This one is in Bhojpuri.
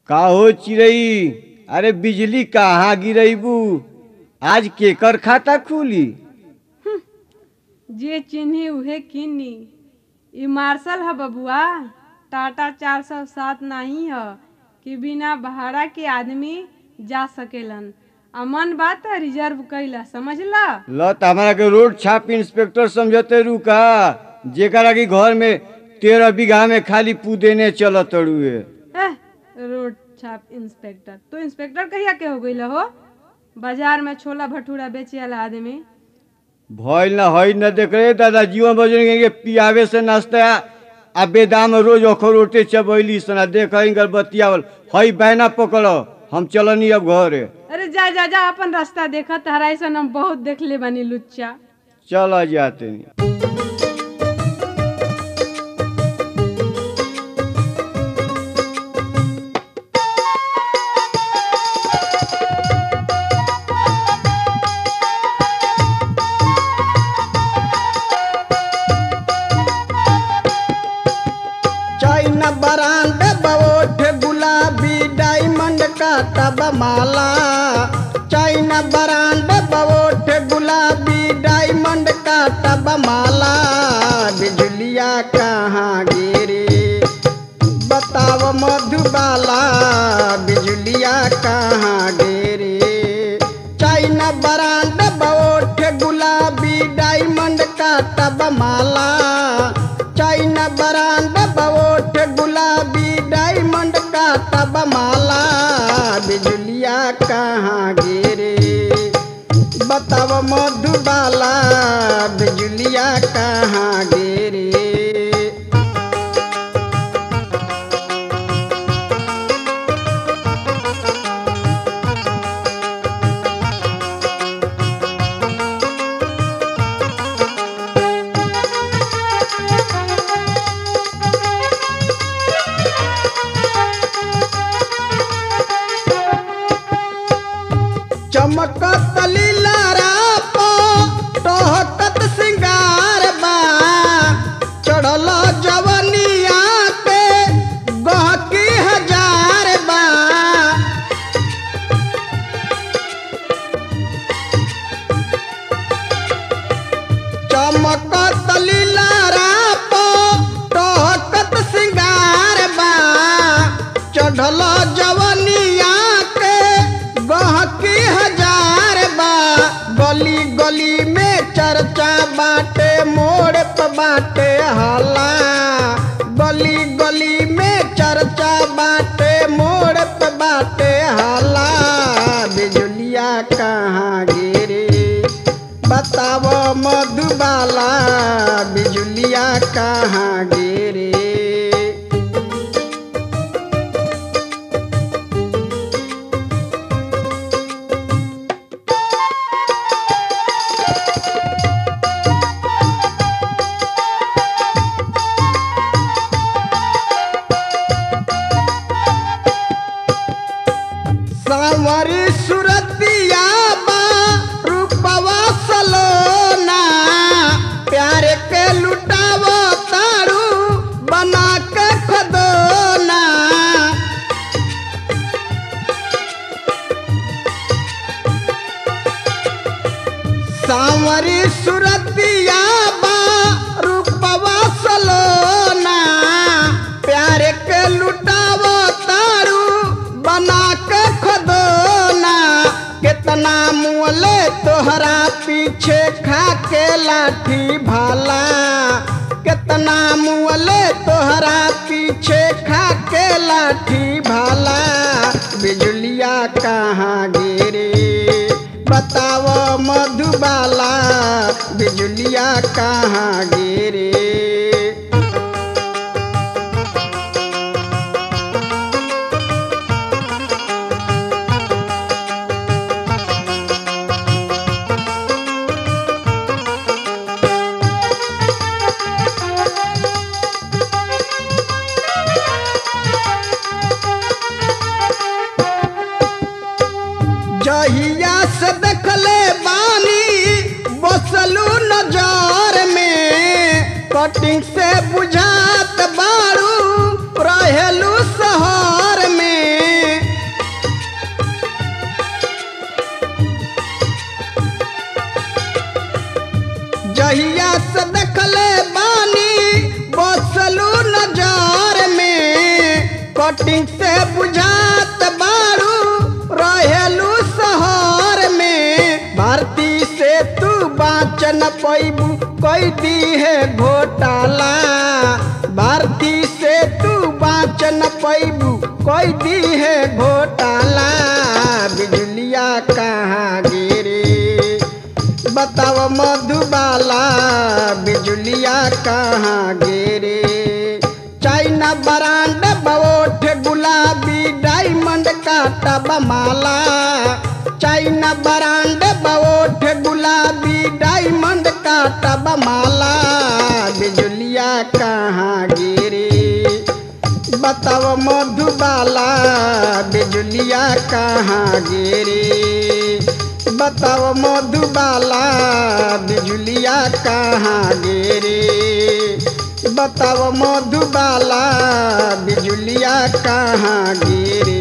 का हो चिड़ई अरे बिजली कहाँ गिरैबू आज केकर खाता खुली जे चिन्ही उहे किनी ई मार्शल ह बबुआ टाटा चार सौ सात नहीं ह कि बिना भाड़ा के आदमी जा सकेलन अमन बात है रिजर्व कैला समझला ल त हमारा के रोड छाप इंस्पेक्टर समझते रू का जेकरा की घर में तेरह बीघा में खाली पुदेने चलत रुए एह, रोड छाप इंस्पेक्टर तू इंस्पेक्टर कहिया के हो गईल हो बाजार में छोला भटूरा बेचे वाला आदमी भइल ना हई न देख रहे दादा जीवन बजन के पियावे से नाश्ता आ बेदाम रोज अखरोटे चबैली सना देख इनकर बतियावल हई बैना पकड़ो हम चलनी अब घरे अरे जा जा जा अपन रास्ता देखा तहरा ऐसा हम बहुत देख ले बानी लुच्चा चल जाते चाइना बरांड बवोठ गुलाबी डायमंड का तब माला चाइना बरांड बवोठ गुलाबी डायमंड का तब माला बिजलिया कहाँ गिरी बताव मधुबाला बिजलिया कहाँ गिरी चाइना बरांड बवोठ गुलाबी डायमंड का तब माला चाइना बरांड बवोठ गुलाबी डायमंड का तब माला बिजलिया कहाँ गिरे बताव मधुबाला बिजलिया कहाँ गिरे चमकत लीलारा पो टहकत सिंगार बा चढ़ल जवनिया पे गहकी हजार बा चमकत लीलारा पो टहकत सिंगार बा चढ़ल जवनिया के गहकी हजार बा गली गली में चर्चा बाटे मोड़ पे बाटे हला गली गली में चर्चा बाटे मोड़ पे बाटे हला बिजलिया कहाँ गिरे बताव मधुबाला बिजलिया कहाँ गिरे सावरी सुरतिया बा रूपवा सलोना प्यार के लुटाव तारू बना के खदोना सावरी सुरतिया बा रूपवा सलोना प्यार के लुटाव तारू बना के खदोना कितना मुअले तोहरा पीछे खा के लाठी भाला कितना मुअले तोहरा पीछे खा के लाठी भाला बिजलिया कहाँ गिरे बताव मधुबाला बिजलिया कहाँ गिरे जहिया से देखले बानी बसलू नजर में कटिंग से बुझात बारू रहेलू शहर में कटिंग से बुझात बारू रहेलू शहर में भारती से तू बाँच न पैबू कोई दी है घोटाला भारती से तू बाँच न पैबू कोई दी है घोटाला बिजलिया कहाँ गिरी बताओ मधुबाला बिजुलिया कहाँ गिरे चाइना बरांड बवोठ गुलाबी डायमंड का टब माला चाइना बरांड बवोठ गुलाबी डायमंड का टब माला बिजुलिया कहाँ गिरे बताओ मधुबाला बिजुलिया कहाँ गिरे बताओ मधुबाला बिजुलिया कहाँ गिरे बताओ मधुबाला बिजुलिया कहाँ गिरे